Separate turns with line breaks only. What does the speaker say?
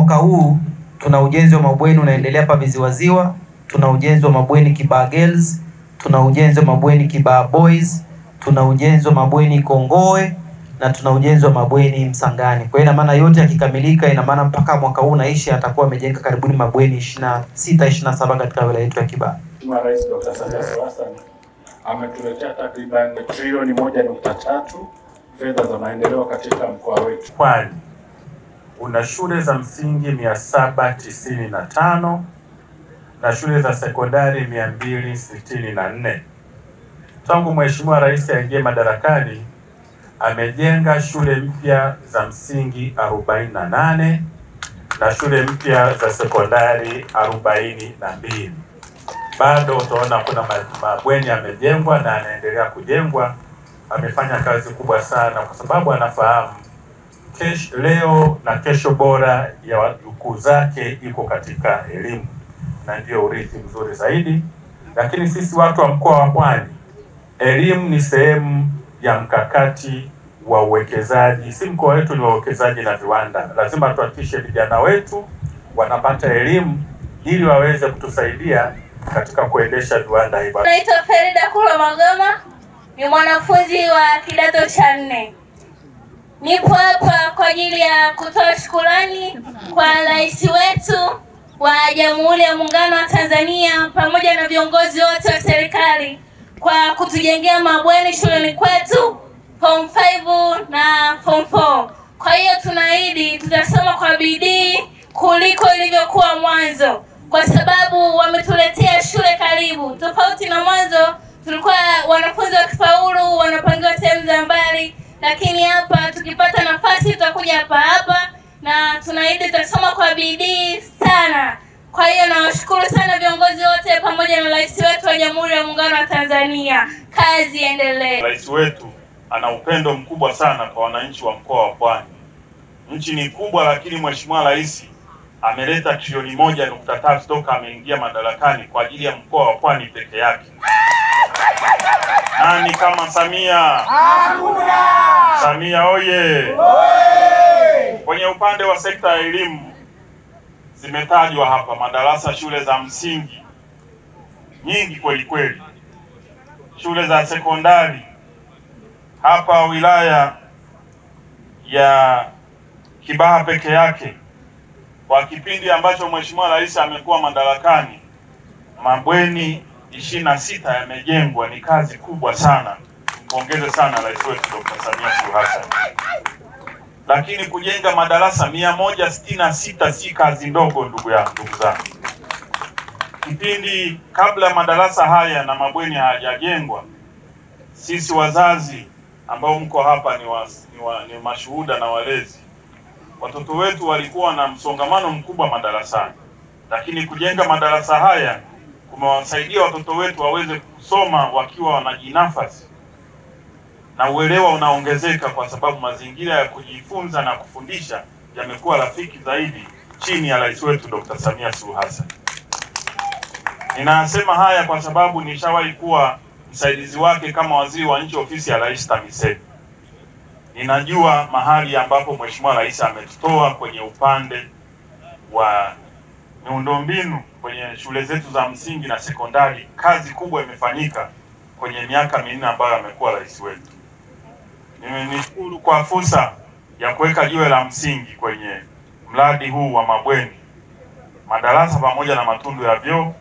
mwaka huu tuna ujenzi wa mabweni unaendelea hapa Viziwaziwa, tuna ujenzi wa mabweni Kibaha Girls, tuna ujenzi wa mabweni Kibaha Boys, tuna ujenzi wa mabweni Kongowe na tuna ujenzi wa mabweni Msangani. Kwa hiyo ina maana yote yakikamilika, ina maana mpaka mwaka huu naishi atakuwa amejenga karibuni mabweni 26 27 katika wilaya yetu ya Kibaha.
Mheshimiwa Rais Dr. Samia Suluhu Hassan ametuletea takriban trilioni moja nukta tatu fedha za maendeleo katika mkoa wetu.
Pwani una shule za msingi mia saba tisini na tano na shule za sekondari mia mbili sitini na nne. Tangu Mheshimiwa Rais aingie madarakani amejenga shule mpya za msingi 48 na shule mpya za sekondari 42. Bado utaona kuna ma- mabweni yamejengwa na yanaendelea kujengwa. Amefanya kazi kubwa sana kwa sababu anafahamu kesho, leo na kesho bora ya wajukuu zake iko katika elimu na ndio urithi mzuri zaidi. Lakini sisi watu wa mkoa wa Pwani, elimu ni sehemu ya mkakati wa uwekezaji. Si mkoa wetu ni wa uwekezaji na viwanda, lazima tuhakikishe vijana wetu wanapata elimu ili waweze kutusaidia katika kuendesha viwanda hivyo.
Naitwa Ferida Kula Magoma, ni mwanafunzi wa kidato cha nne. Nipo hapa kwa ajili ya kutoa shukurani kwa rais wetu wa Jamhuri ya Muungano wa Tanzania pamoja na viongozi wote wa serikali kwa kutujengea mabweni shuleni kwetu form 5 na form 4. Kwa hiyo tunaahidi tutasoma kwa bidii kuliko ilivyokuwa mwanzo, kwa sababu wametuletea shule karibu, tofauti na mwanzo tulikuwa wanafunzi wakifaulu wanapangiwa sehemu za mbali, lakini hapa tukipata nafasi tutakuja hapa hapa na tunaahidi tutasoma kwa bidii sana. Kwa hiyo nawashukuru sana viongozi wote pamoja na rais wetu wa Jamhuri ya Muungano wa Tanzania. Kazi iendelee.
Rais wetu ana upendo mkubwa sana kwa wananchi wa mkoa wa Pwani. Nchi ni kubwa, lakini Mheshimiwa Rais ameleta trilioni moja nukta tatu toka ameingia madarakani kwa ajili ya mkoa wa Pwani peke yake. Nani kama Samia? Hakuna. Samia oye! Kwenye upande wa sekta ya elimu zimetajwa hapa madarasa shule za msingi nyingi kweli kweli, shule za sekondari hapa wilaya ya Kibaha peke yake kwa kipindi ambacho Mheshimiwa Rais amekuwa madarakani, mabweni ishirini na sita yamejengwa. Ni kazi kubwa sana, mpongeze sana rais wetu Dr. Samia Suluhu Hassan. Lakini kujenga madarasa mia moja sitini na sita si kazi ndogo, ndugu yangu, ndugu zangu. Kipindi kabla madarasa haya na mabweni hayajajengwa, sisi wazazi ambao mko hapa ni, wa, ni, wa, ni mashuhuda na walezi, watoto wetu walikuwa na msongamano mkubwa madarasani, lakini kujenga madarasa haya kumewasaidia watoto wetu waweze kusoma wakiwa wanajinafasi na uelewa unaongezeka, kwa sababu mazingira ya kujifunza na kufundisha yamekuwa rafiki zaidi chini ya rais wetu Dr. Samia Suluhu Hassan. Ninasema haya kwa sababu nishawahi kuwa msaidizi wake kama waziri wa nchi ofisi ya Rais TAMISEMI. Ninajua mahali ambapo Mheshimiwa Rais ametutoa kwenye upande wa miundombinu kwenye shule zetu za msingi na sekondari. Kazi kubwa imefanyika kwenye miaka minne ambayo amekuwa rais wetu. Nishukuru kwa fursa ya kuweka jiwe la msingi kwenye mradi huu wa mabweni, madarasa pamoja na matundu ya vyoo